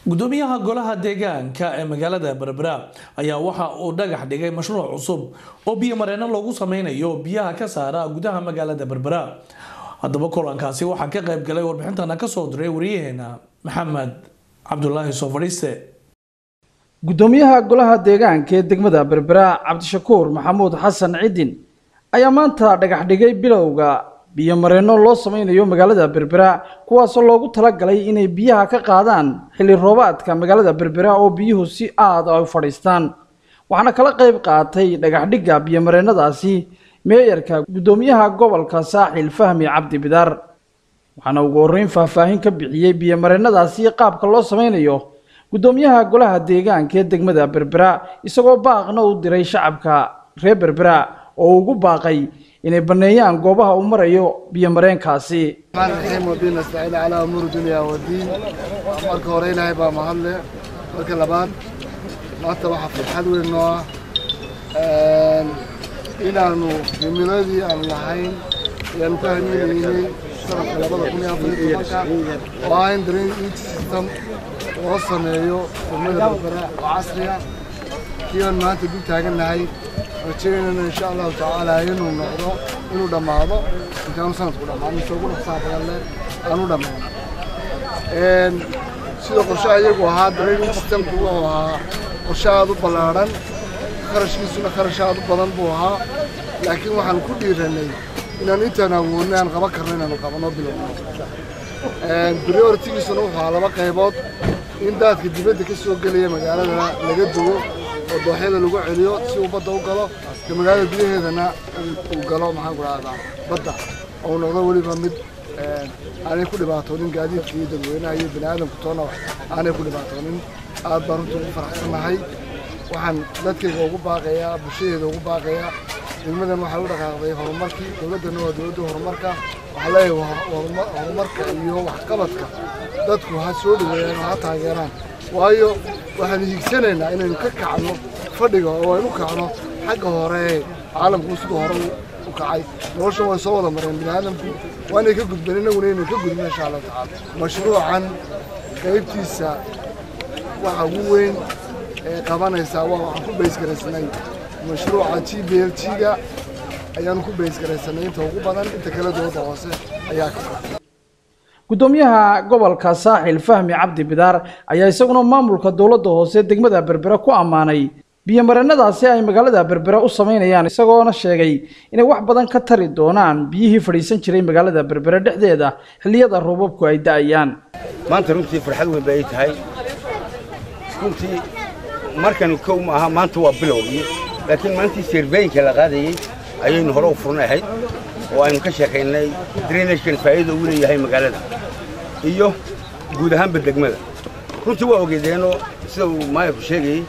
gudoomiyaha golaha deegaanka ee magaalada berbera ayaa waxa uu dhagax dhigay mashruuc cusub oo biyo mareeno loogu sameynayo biyaha ka saara gudaha magaalada berbera haddaba kulankaasi waxaa ka qayb galay warbixintana kasoo diray wariyaheena maxamed cabdulaahi soo fadhiiste gudoomiyaha golaha deegaanka ee degmada berbera cabdishakuur maxamuud xasan cidin ayaa maanta dhagax dhigay bilowga biyo mareenno loo sameynayo magaalada berbera kuwaasoo loogu talagalay inay biyaha ka qaadaan xilli roobaadka magaalada berbera oo biyuhu si aada ay u fadhiistaan waxaana kala qayb qaatay dhagaxdhigga biyomareennadaasi meeyarka guddoomiyaha gobolka saaxil fahmi cabdi bidaar waxaana ugu horreyn faahfaahin ka bixiyey biyomareennadaasi qaabka loo sameynayo guddoomiyaha golaha deegaanka ee degmada berbera isagoo baaqna u diray shacabka reer berbera oo ugu baaqay inay baneeyaan goobaha uu marayo biyomareenkaasi raxiim wabiin nastaciin calaa umuuri dunya wadiin marka hore ilaahay baa mahadle marka labaad maanta waxaa farxad weyn noo ah inaanu himiladii aan lahayn ayaanu ka hamiinaynay sanadka labada kun iyo afar iyo tobanka oo ah in drainage system loo sameeyo degmada berbera oo casriya kii aan maanta dul taagannahay rajaynayna insha allahu tacaala inuu noqdo inuu dhammaado intaanu sanadku dhammaado mise ugu dhaqsaha badan leh aanu dhammaado sida qorshaha iyagu ahaa drainage systemku wuxuu ahaa qorshe aad u ballaadhan kharashkiisuna kharash aad u badan buu ahaa laakiin waxaan ku dhiiranay inaan intaan awoodna aan qaban karno inaanu qabanno bilowno prioritigiisuna wuxuu ahaa laba qaybood in daadka dibadda ka soo gelaya magaalada laga duwo oo dooxyada lagu celiyo si uu badda u galo ka magaalada gudaheedana uu galo maxaan ku dhahdaa badda oo uu noqdo weliba mid aanay ku dhibaatoonin gaadiidka iyo dadweynaha iyo bini aadamku toona aanay ku dhibaatoonin aad baan runtii ugu faraxsannahay waxaan dadkayga ugu baaqayaa bulshadeeda ugu baaqayaa degmadan waxay u dhaqaaqday horumarkii dowladdana waa dowladda horumarka waxaa leeyahay horumarka iyo waxqabadka dadku ha soo dhaweeyaan oo ha taageeraan waayo waxaanu higsanaynaa inaynu ka kacno fadhiga oo aynu kacno xagga hore ee caalamku siduu hore u kacay noloshan way soo wada mareen bini aadamku waa inay ka gudbeen innaguna inaynu ka gudbin insha allahu tacaala mashruucan qaybtiisa waxa ugu weyn ee qabanaysaa waa waxaan ku baysgaraysanay mashruuca g b l g-ga ayaanu ku baysgaraysanay inta ugu badan inta kale dowladda hoose ayaa ka guddoomiyaha gobolka saaxil fahmi cabdi bidaar ayaa isaguna maamulka dowladda hoose degmada berbera ku ammaanay biyomareennadaasi ay magaalada berbera u sameynayaan isagoona sheegay inay wax badan ka tari doonaan biyihii fadhiisan jiray magaalada berbera dhexdeeda xilliyada roobabku ay da'ayaan maanta runtii farxad weyn bay tahay runtii markani kow ma aha maanta waa bilowgii laakiin maantii serveyinka la qaadayey ayaynu hore u furnay ahayd oo aynu ka sheekaynay drainajkan faa'iida uu leeyahay magaalada iyo guud ahaanba degmada runtii waa ogeedeenoo sida uu maayarku sheegayey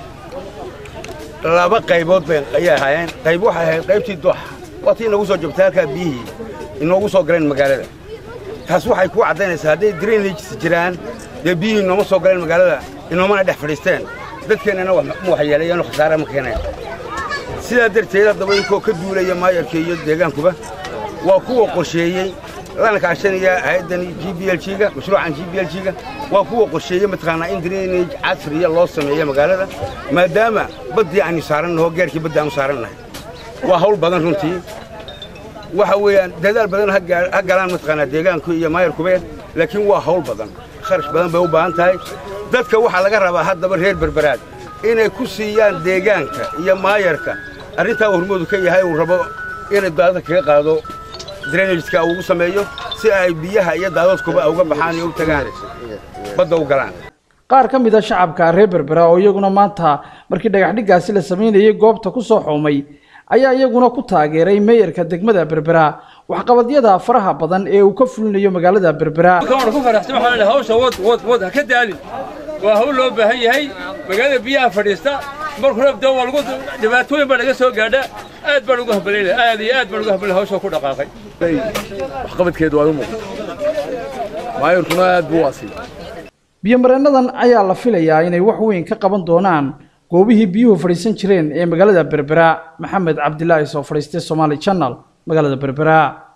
laba qaybood bay ayay ahaayeen qayb waxay ahayd qaybtii dooxa waa tii inoogu soo jabtay halkaa biyihii inoogu soo galeen magaalada taas waxay kuu caddaynaysaa hadday drainages jiraan dee biyihii inooma soo galeen magaalada inoomana dhex fadhiisteen dadkeennana ma waxyeelayaano khasaare ma keeneen sidaa darteed haddaba inkoo ka duulaya maayarka iyo deegaankuba waa kuwa qorsheeyey lana kaashanaya hay-addan g b l g-ga mashruucan g b l g-ga waa kuwa qorsheeyey mataqaanaa in drainage casriya loo sameeyo magaalada maadaama baddii aynu saarannaho geerkii baddi aanu saarannahay waa hawl badan runtii waxa weeyaan dadaal badan ha galaan mataqaanaa deegaanku iyo maayarkube laakiin waa hawl badan kharash badan bay u baahan tahay dadka waxaa laga rabaa haddaba reer berberaad inay ku siiyaan deegaanka iyo maayarka arrintaa hormoodu ka yahay uu rabo inay daadad kaga qaado drainageska ugu sameeyo si ay biyaha iyo daadadkuba uga baxaan iyo u tagaan badda u galaan qaar ka mid a shacabka reer berbera oo iyaguna maanta markii dhagaxdhiggaasi la samaynayay goobta ku soo xoomay ayaa iyaguna ku taageeray meeyarka degmada berbera waxqabadyada faraha badan ee uu ka fulinayo magaalada berbera ku faraxsan waxaan leeyahay hawsha wad wad wad ha ka daalin waa hawl loo baahan yahay magaalada biyaha fadhiista markuu roob doo waa lagu dhibaatooyin baa naga soo gaadha aad baan ugu hambalayna aad iyo aad baan ugu hambalay hawsha ku dhaqaaqay waxqabadkeedu waa u muuqda maayarkuna aad buu u asiibay biyomareennadan ayaa la filayaa inay wax weyn ka qaban doonaan goobihii biyuhu fadhiisan jireen ee magaalada berbera maxamed cabdilaahi soo fadhiistay somaali channel magaalada berbera